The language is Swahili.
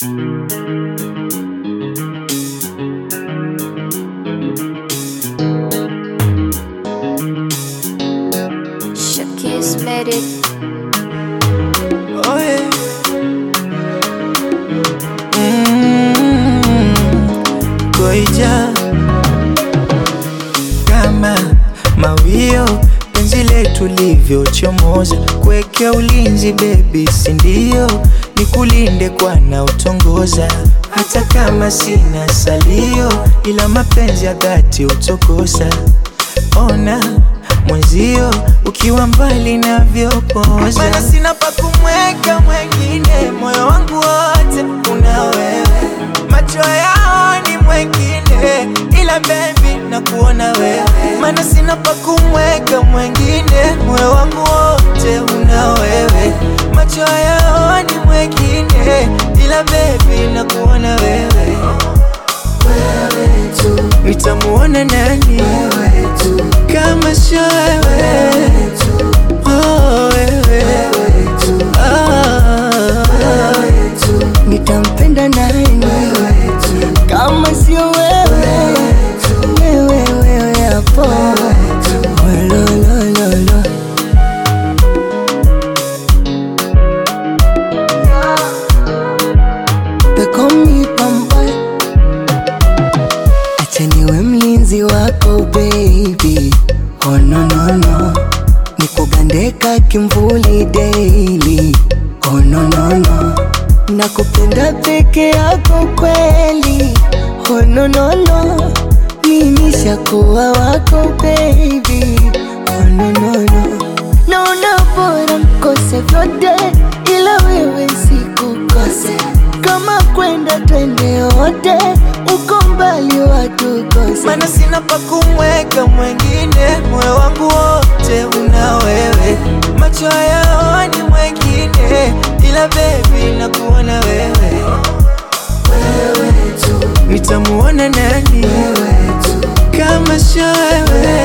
Shakis made it. Oh yeah. Mm, Goija kama mawio penzi letu livyochomoza kuwekea ulinzi bebi, sindio? Nikulinde kwa na utongoza hata kama sina salio, ila mapenzi ya dhati utokosa. Ona mwenzio ukiwa mbali navyopoza, maana sina pa kumweka mwengine, moyo wangu wote una wewe, macho yao ni mwengine, ila baby nakuona wewe, maana sina pa kumweka mwengine, moyo wangu wote una wewe, macho yao ni mwengine, ila baby nakuona wewe, wewe tu, nitamuona nani wewe tu, kama sio wewe Oh, wewe Ah, nitampenda nani kama sio wewe wewe wewe hapo Ololololo. They call me Pampa. Acha niwe mlinzi wako baby oh no no no nikugandeka kimvuli daily oh no no no nakupenda peke yako kweli oh no no no mimi shakuwa wako baby oh no no no naona bora mkose vyote ila wewe sikukose kama kwenda twende wote uko mbali watukose maana sina pa kumweka mwengine, moyo wangu wote una wewe, macho yao ni mwengine, ila baby nakuona wewe, wewe tu, nitamuona nani wewe tu, kama sio wewe